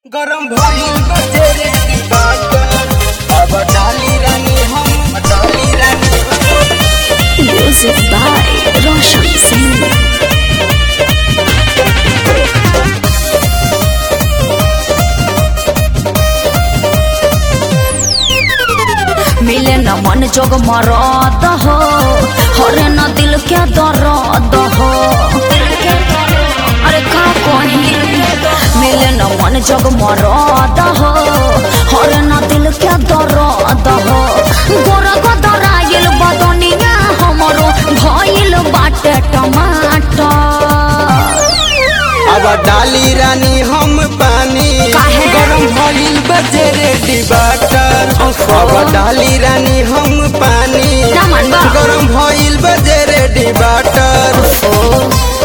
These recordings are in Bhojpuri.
गरम भइल बजे रे की बात अब डाली रानी हम डाली रानी हम। Music by Roshan Singh. मिले न मन जोग मरद हो हरे न दिल के दर्द हो अरे का कही मिले न मन जोग मरद हो हरे न दिल के दर्द हो गोरा गदराइल बदनिया हमरो भइल बाटे टमाटर अब डाली रानी हम पानी काहे? गरम भइल बजे रे की बात अब डाली रानी हम पानी ना मानबा। गरम भइल बजे रे की बात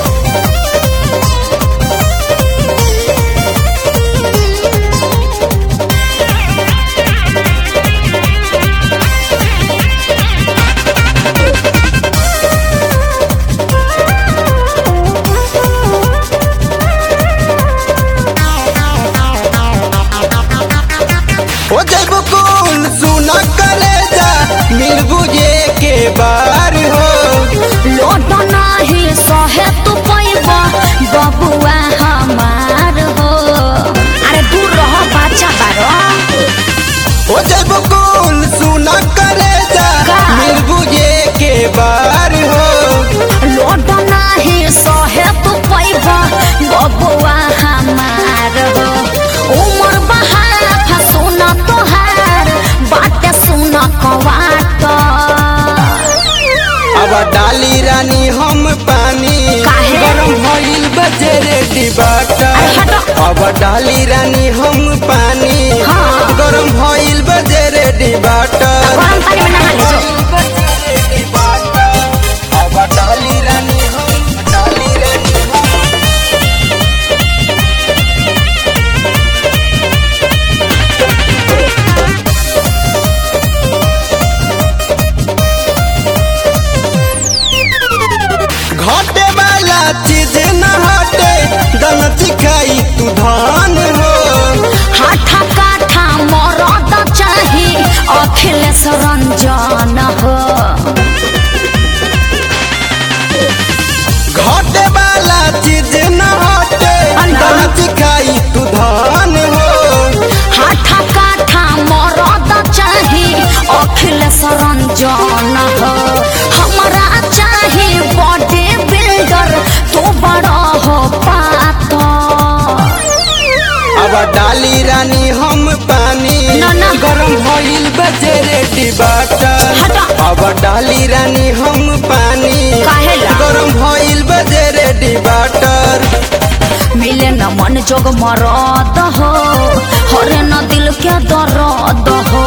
हो जब कौन सुना कलेजा मिल बुझे के बार हो लोट नाही सहे तू पैबा बबुआ हमार हो अरे दूर रह बच्चा बारो हो जब कौन सुना कलेजा का? मिल बुझे के बार हो लोट नाही सहे तू पैबा बबुआ हमार हो उमर बहार फसुन तोहार बाटे सुन कवाट अब डाली रानी हम पानी काहे? गरम भइल बजे रे डिबाटा अरे हटो। अब डाली रानी हम पानी हाँ। गरम भइल बजे रे डिबाटा गरम पानी में नहा ले जो। अब डाली रानी हम डाली रानी हम घटे वाला चीज न हटे दन चिखाई तू धान हो हाथा काठा मरद चाही अखिलेश रंजन हो घटे वाला चीज न हटे अल्लाह। दन चिखाई तू धान हो हाथा काठा मरद चाही अखिलेश रंजन हो हमरा चाही बॉडी बिल्डर तू बड़ा हो पातो अब डाली रानी हम पानी ना, ना। गरम भइल बजे रे डिबाटा हटा। अब डाली रानी हम पानी काहेला? गरम भइल बजे रे डिबाटर मिले न मन जोग मरद हो हरे न दिल के दर्द हो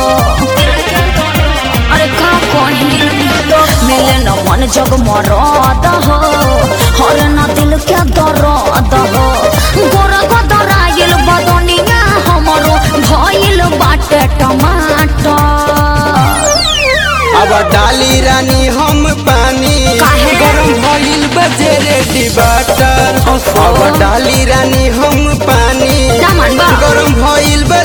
अरे का कही मिले न मन जोग मरद हो हरे न दिल के दर्द हो गोरा गदराइल बदनिया हमरो भइल बाटे टमाटर अब डाली रानी हम पानी काहे? गरम भइल बजे रे डिबाटर अब डाली रानी हम पानी ना मानबा। गरम भइल बजे